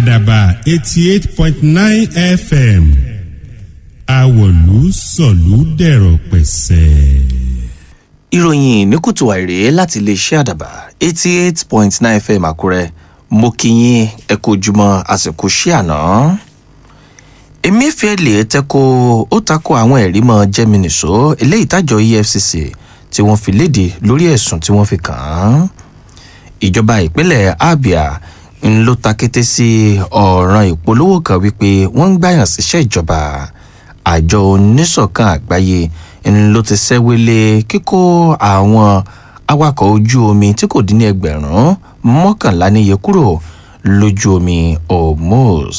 àdàbà eighty eight point nine fm àwọ̀lú sọ̀lú dẹ̀rọ̀ pẹ̀sẹ̀. ìròyìn ní kùtù àìrè láti iléeṣẹ́ àdàbà eighty eight point nine fm àkúrẹ́ mo kí yín ẹ kú ojúmọ́ àsìkò ṣí àná. emefiele tẹ́kọ̀ ó takò àwọn ẹ̀rí mọ́ jẹ́mínìṣó eléyìí tájọ efcc tí wọ́n fi léde lórí ẹ̀sùn tí wọ́n fi kàn án. ìjọba ìpínlẹ̀ abia ń ló ta kété sí ọ̀ràn ìpolówó kan wípé wọ́n ń gbàyàn síṣẹ́ ìjọba àjọ oníṣọ̀kan àgbáyé ń ló ti ṣẹ́wélé kíkó àwọn awakọ̀ ojú omi tí kò dín ní ẹgbẹ̀rún mọ́kànlá níye kúrò lójú omi hormuz.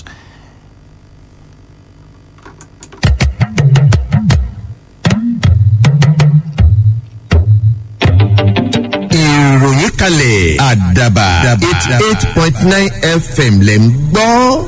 ìròyìn kalẹ̀ àdàbà eighty eight point nine fm lẹ̀ ń gbọ́.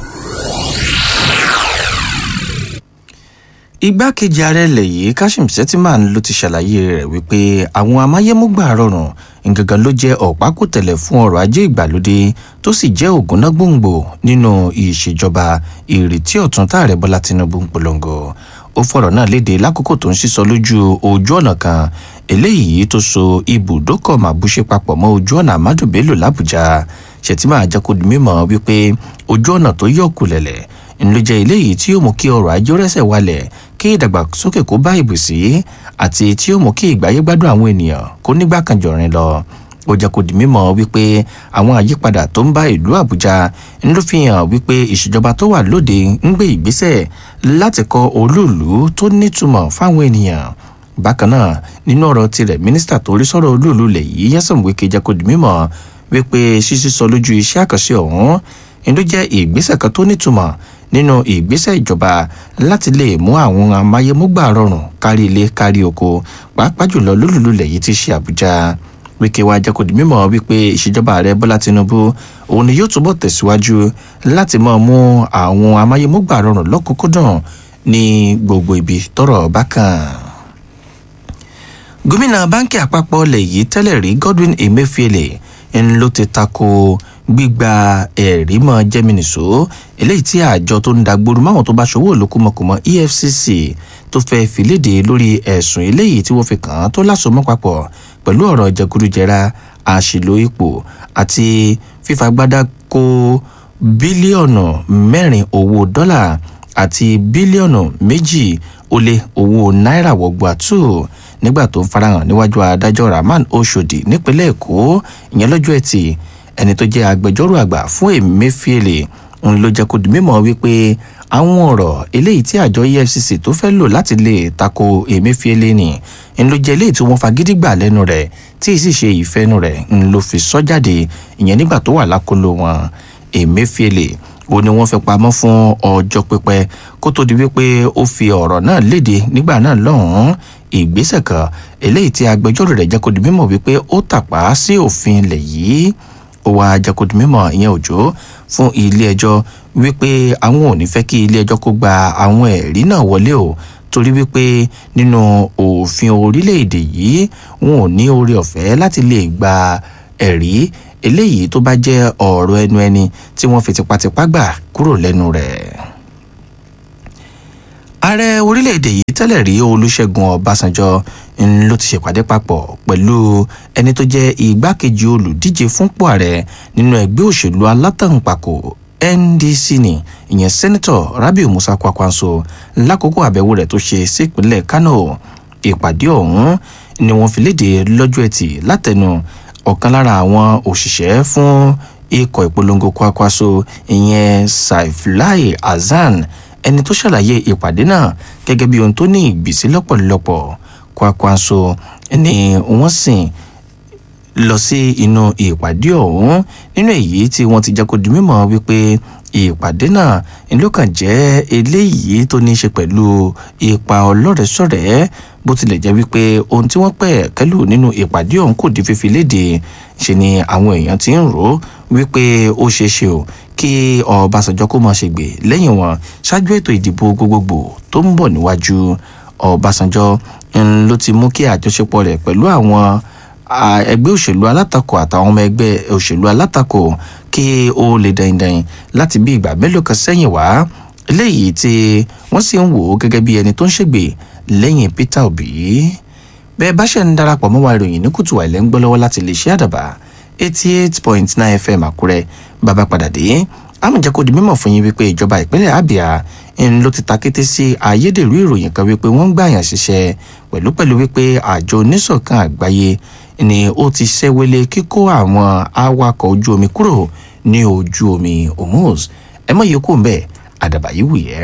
igbákejì ààrẹ ilẹ̀ yìí kashim shettiman ló ti ṣàlàyé rẹ̀ wípé àwọn amáyémúgbà rọrùn ngangan ló jẹ́ ọ̀pákùtẹ̀lẹ̀ fún ọrọ̀ ajé ìgbàlódé tó sì jẹ́ ògúnná gbòǹgbò nínú ìṣèjọba ìrètí ọ̀tún táàrẹ bọ́lá tinubu ń polongo ó fọ̀rọ̀ náà léde lákòókò tó ń sísọ lójú ojú ọ̀nà kan eléyìí tó so ibùdókọ̀ màbúṣe papọ̀ mọ́ ojú ọ̀nà amadu bello làbújá shettiman àjẹkùdì mímọ́ wípé ojú ọ̀nà tó yọ̀ kulẹ̀lẹ̀ ló jẹ́ eléyìí tí yóò mú kí ọrọ̀ ajé rẹ́sẹ̀ wálẹ̀ kí ìdàgbàsókè kó bá ìbùsí àti tí yóò mú kí ìgbáyé gbádùn àwọn ènìyàn kó nígbà kan jọ̀rin lọ ó jẹ́ kó di mímọ́ wípé àwọn àyípadà tó ń bá ìlú àbújá ń ló fi hàn wípé ìṣèjọba tó wà lóde ń gbé ìgbésẹ̀ láti kọ olúùlú tó nítumọ̀ fáwọn ènìyàn bákan náà nínú ọ̀rọ̀ tirẹ̀ mínísítà tó rí sọ̀rọ̀ olúùlú lẹ̀ yìí yẹ́sàn wíkẹ́ jẹ́ kó di mímọ́ wípé ṣíṣí sọ lójú iṣẹ́ àkànṣe ọ̀hún ń ló jẹ́ ìgbésẹ̀ kan tó nítumọ̀ nínú ìgbésẹ̀ ìjọba láti lè mú àwọn amáyémúgbà rọrùn kárí ilé kárí oko pàápàá jùlọ lólùlulẹ̀ yìí ti ṣe àbújá wíkẹ́ wa jẹ́ kó di mímọ́ wípé ìṣèjọba ààrẹ bọ́lá tinubu òun ni yóò túbọ̀ tẹ̀síwájú láti máa mú àwọn amáyémúgbà rọrùn lọ́kùnkúndùn ní gbogbo ibi tọrọ bá kàn gómìnà báńkì àpapọ̀ ilẹ̀ yìí tẹ́lẹ̀ rí godwin emefiele ń ló ti tako gbígba ẹ̀rí mọ́ jẹ́mínísò eléyìí tí àjọ tó ń dàgbòrò máwọn tó bá ṣòwò olókùmọ̀kùmọ̀ efcc tó fẹ́ fi léde lórí ẹ̀sùn eléyìí tí wọ́n fi kàn án tó lásomọ́ papọ̀ pẹ̀lú ọ̀rọ̀ jẹgúdújẹra àṣìlò ipò àti fífagbádá kó bílíọ̀nù mẹ́rin owó dọ́là àti bílíọ̀nù méjì ó lé owó náírà wọ̀gbọ̀ àtú nígbà tó ń farahàn níwájú adájọ́ rahman oshodi nípínlẹ̀ èkó ìyẹn lọ́jọ́ ẹtì ẹni tó jẹ́ agbẹjọ́rò àgbà fún emefiele ń ló jẹ́ kó di mímọ́ wípé àwọn ọ̀rọ̀ eléyìí tí àjọ efcc tó fẹ́ lò láti lè tako emefiele ni ń ló jẹ́ eléyìí tí wọ́n fagídí gbà lẹ́nu rẹ̀ tí sì ṣe ìfẹ́nu rẹ̀ ń ló fi sọ́ jáde ìyẹn nígbà tó wà lákòlò wọn emefiele ó ní wọ́n fẹ́ pamọ́ fún ọjọ́ pípẹ́ kó tó di wípé ó fi ọ̀rọ̀ náà léde nígbà náà lọ́hùn-ún ìgbésẹ̀ kan eléyìí tí agbẹjọ́rò rẹ̀ jẹ́ kó di mímọ́ wípé ó tàpá sí òfin ilẹ̀ yìí ó wá jẹ́kọ̀dún mímọ́ ìyẹn òjò fún ilé ẹjọ́ wípé àwọn ò ní fẹ́ kí ilé ẹjọ́ kó gba àwọn ẹ̀rí náà wọlé o torí wípé nínú òfin orílẹ̀-èdè yìí wọn ò ní oore ọ̀fẹ́ láti lè gba ẹ̀rí eléyìí tó bá jẹ́ ọ̀rọ̀ ẹnu ẹni tí wọ́n fi tipátipá gbà kúrò lẹ́nu rẹ̀. ààrẹ orílẹ̀-èdè yìí tẹ́lẹ̀ rí olùṣègùn ọbásanjọ́ ń ló ti ṣèpàdé papọ̀ pẹ̀lú ẹni tó jẹ́ igbákejì olùdíje fúnpọ̀ ààrẹ nínú ẹgbẹ́ òṣèlú alátàǹpàkò ndc ni ìyẹn sẹ́nitọ̀ rabiu musa kwakwanso lákòókò àbẹ̀wò rẹ̀ tó ṣe sípínlẹ̀ kano ìpàdé ọ̀hún ni wọ́n fi léde lọ́jọ́ ẹtì látẹnu ọ̀kan lára àwọn òṣìṣẹ́ fún ikọ̀ ìpolongo kwakwaso ìyẹn saifulai hasan ẹni tó ṣàlàyé ìpàdé náà gẹ́gẹ́ bí ohun tó ní ìgbésí lọ́pọ̀lọpọ̀ kwakwanso ni wọ́n sìn lọ sí inú ìpàdé ọ̀hún nínú èyí tí wọ́n ti jẹ́ kó di mímọ́ wípé ìpàdé náà ló kàn jẹ́ eléyìí tó ní í ṣe pẹ̀lú ipa ọlọ́rẹ̀ẹ́sọ̀rẹ́ bó tilẹ̀ jẹ́ wípé ohun tí wọ́n pẹ̀ kẹ́lù nínú ìpàdé ọ̀hún kò di fífi léde ṣe ni àwọn èèyàn ti ń rò ó wípé ó ṣeé ṣe o kí ọbàṣánjọ́ kó máa ṣègbè lẹ́yìn wọn ṣáájú ètò ìdìbò gbogbogbò tó ń bọ̀ níwájú ọbàṣánjọ́ ló ti mú kí àjọṣepọ̀ rẹ̀ pẹ̀lú àwọn ẹgbẹ́ òṣèlú alátakò àtàwọn ọmọ ẹgbẹ́ òṣèlú alátakò kí ó lè dandan láti bí ìgbà mélòó kan sẹ́yìn wá eléyìí tí wọ́n sì ń wò ó gẹ́gẹ́ bí ẹni tó ń ṣègbè lẹ́yìn peter obi bẹ́ẹ̀ bá ṣe ń darapọ̀ mọ́ wa ìròyìn ní kùtù àìlẹ́ ń gbọ́ lọ́wọ́ láti lè ṣe àdàbà eighty eight point nine fm àkúrẹ́ bàbá padà dé àmọ̀jẹ́ kò di mímọ̀ fún yín wípé ìjọba ìpínlẹ̀ abia ń ló ti ta kété sí ayédèrú ìròyìn kan wípé wọ́n ń gbàyàn ṣiṣẹ́ pẹ̀lú pẹ̀lú wípé àjọ oníṣọ̀kan àgbáyé ni ó ti ṣẹ́wélé kíkó àwọn awakọ̀ ojú omi kúrò ní ojú omi hormuz ẹ mọ̀ yìí kò ń bẹ̀ àdàbà yìí wù yẹ́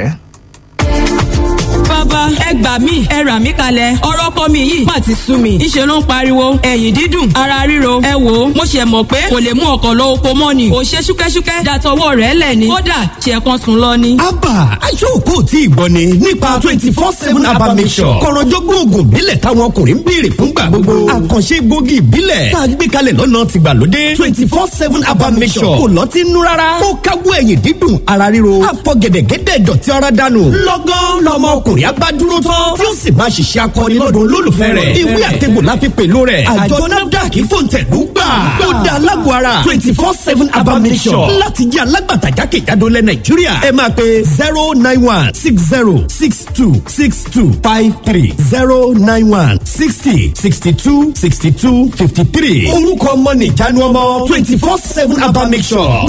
bàbá ẹ gbà mí ẹ rà mí kalẹ̀ ọ̀rọ̀ kọ́ mi yìí má ti sú mi ìṣe ló ń pariwo ẹ̀yìn dídùn ara ríro ẹ wò ó mo ṣe mọ̀ pé kò lè mú ọkọ̀ lọ oko mọ́ ni kò ṣe ṣúkẹ́ṣúkẹ́ dàtọwọ́ rẹ̀ lẹ̀ ni kódà ṣe kan sùn lọ ni. abba aṣọ́kò tí ì gbọ́ ni nípa twenty four seven abba mission kọ̀rọ̀jọ́gbọ́n oògùn ìbílẹ̀ táwọn ọkùnrin ń béèrè fúngbà gbogbo àkànṣe gbòógì ìbílẹ̀ tá a gbé kalẹ̀ lọ́nà tìgbàlódé twenty four seven abba mission kò lọ́tí nú rárá ó káwọ́ ẹ̀yìn dídùn ara ríro àfọ gẹ̀dẹ̀gẹ̀dẹ̀ dọ̀tí ara dànù lọ́gán lọmọ ọkùnrin abádúró tán tí ó sì máa ṣiṣẹ́ akọni lọ́dún olólùfẹ́ rẹ̀ ìwé àtẹ̀gbò la fi pèlú rẹ̀ àjọ nafdac fòǹtẹ̀lú gbà ó da alágbó ara twenty four seven abamisọ̀ láti jẹ́ alágbàtà jákèjádò lẹ̀ nàìjíríà ẹ máa pe zero nine one six zero six two six two five three zero nine one sixty sixty two sixty two fifty three orúkọ ọmọ nìjánu ọmọ twenty four seven abamisọ̀.